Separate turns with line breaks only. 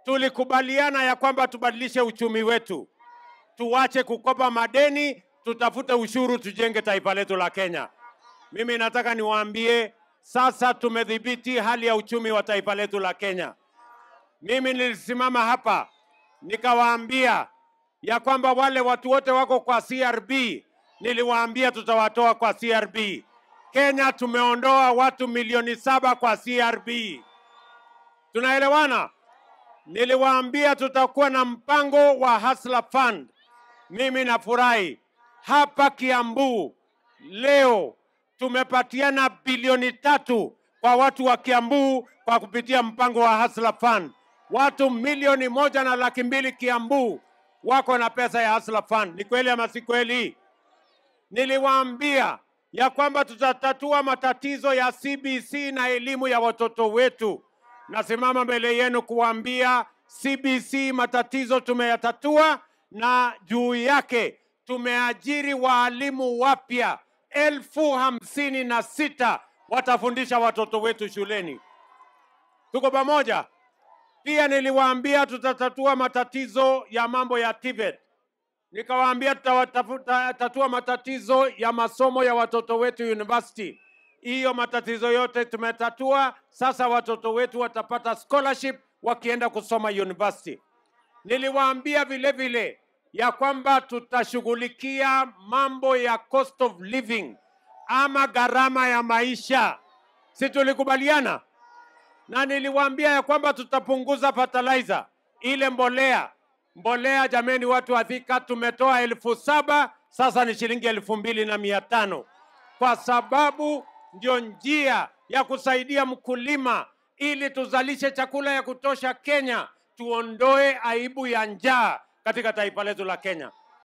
tulikubaliana ya kwamba tubadilishe uchumi wetu, tuwache kukopa madeni, tutafute ushuru, tujenge taifa letu la Kenya. Mimi nataka niwaambie sasa tumedhibiti hali ya uchumi wa taifa letu la Kenya. Mimi nilisimama hapa nikawaambia ya kwamba wale watu wote wako kwa CRB, niliwaambia tutawatoa kwa CRB. Kenya tumeondoa watu milioni saba kwa CRB. Tunaelewana? Niliwaambia tutakuwa na mpango wa Hustler Fund. Mimi nafurahi hapa Kiambu leo tumepatiana bilioni tatu kwa watu wa Kiambu kwa kupitia mpango wa Hustler Fund. Watu milioni moja na laki mbili Kiambu wako na pesa ya Hustler Fund. Ni kweli ama si kweli? Niliwaambia ya kwamba tutatatua matatizo ya CBC na elimu ya watoto wetu. Nasimama mbele yenu kuwaambia CBC matatizo tumeyatatua, na juu yake tumeajiri waalimu wapya elfu hamsini na sita watafundisha watoto wetu shuleni. Tuko pamoja? Pia niliwaambia tutatatua matatizo ya mambo ya TVET. Nikawaambia tutatatua matatizo ya masomo ya watoto wetu university. Hiyo matatizo yote tumetatua. Sasa watoto wetu watapata scholarship wakienda kusoma university. Niliwaambia vile vile ya kwamba tutashughulikia mambo ya cost of living ama gharama ya maisha, si tulikubaliana? Na niliwaambia ya kwamba tutapunguza fertilizer, ile mbolea mbolea. Jameni, watu wa Thika, tumetoa elfu saba sasa ni shilingi elfu mbili na mia tano kwa sababu ndio njia ya kusaidia mkulima ili tuzalishe chakula ya kutosha Kenya, tuondoe aibu ya njaa katika taifa letu la Kenya.